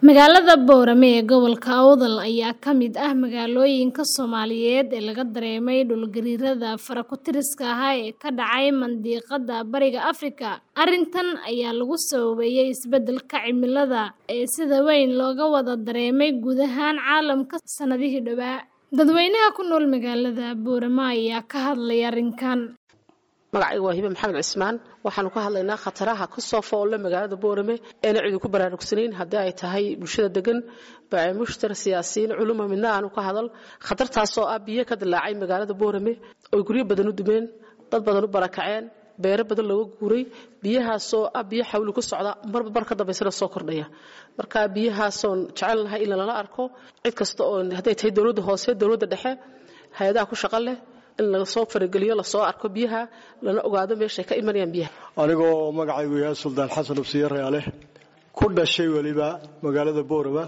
Magaalada Boorame ee gobolka Awdal ayaa ka mid ah magaalooyinka Soomaaliyeed ee laga dareemay dhul-gariirada faro-ku-tiriska ah ee ka dhacay Mandiqadda Bariga Afrika. Arrintan ayaa lagu sababeeyay isbeddelka cimilada ee sida weyn looga wada dareemay guud ahaan caalamka sanadihii dhawaa. Dadweynaha ku nool magaalada Boorame ayaa ka hadlay arrinkan. magacayga waa hibe maxamed cismaan waxaanu ka hadlaynaa khataraha ka soo foolle magaalada boorame eena cidu ku baraarugsanayn haddii ay tahay bulshada degan baamushtar siyaasiyiin culuma midna aanu ka hadal khatartaasoo ah biyo ka dilaacay magaalada boorame oy guryo badan u dumeen dad badan u barakaceen beero badan looga guuray biyahaasoo ah biyo xawli ku socda marba mar ka dambaysana soo kordhaya marka biyahaasoon jecel lahay in lala arko cid kasta oo hadday tahay dowladda hoose dowladda dhexe hay-adaha ku shaqo leh in lasoo farageliyo lasoo arko biyaha lana ogaado meeshay ka imanayaan biyaha anigoo magacaygu yahay suldaan xasan ubsiye reale ku dhashay weliba magaalada boorama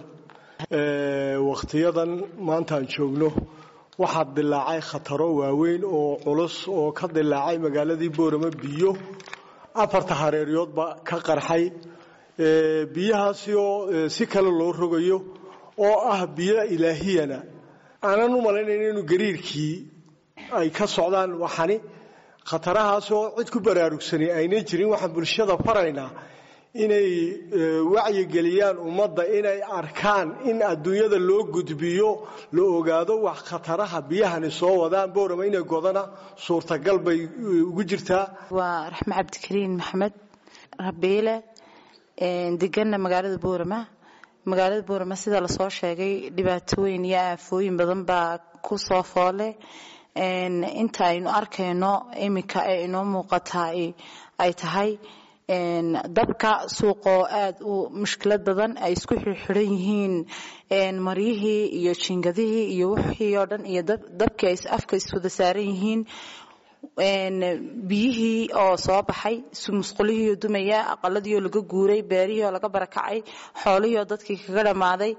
wakhtiyadan maantaan joogno waxaa dilaacay khataro waaweyn oo culus oo ka dilaacay magaaladii boorama biyo afarta hareeryoodba ka qarxay biyahaasi oo si kale loo rogayo oo ah biyo ilaahiyana aanan u malaynayn inuu gariirkii ay ka socdaan waxani khatarahaasoo cid ku baraarugsanay aynan jirin waxaan bulshada faraynaa inay wacyigeliyaan ummadda inay arkaan in adduunyada loo gudbiyo la ogaado wax khataraha biyahani soo wadaan boorama inay godana suurtagal bay ugu jirtaa waa raxme cabdikariin maxamed rabiile deganna magaalada boorama magaalada boorama sida lasoo sheegay dhibaatooyin iyo aafooyin badan baa ku soo foole inta aynu arkayno iminka ee inoo muuqataa ay tahay dabka suuqoo aada u mushkilad badan ay isku xirxiran yihiin maryihii iyo jingadihii iyo wixii oo dhan iyo dabkii ay afka iswada saaran yihiin biyihii oo soo baxay musqulihiioo dumaya aqaladiioo laga guuray beerihii oo laga barakacay xoolihii oo dadkii kaga dhammaaday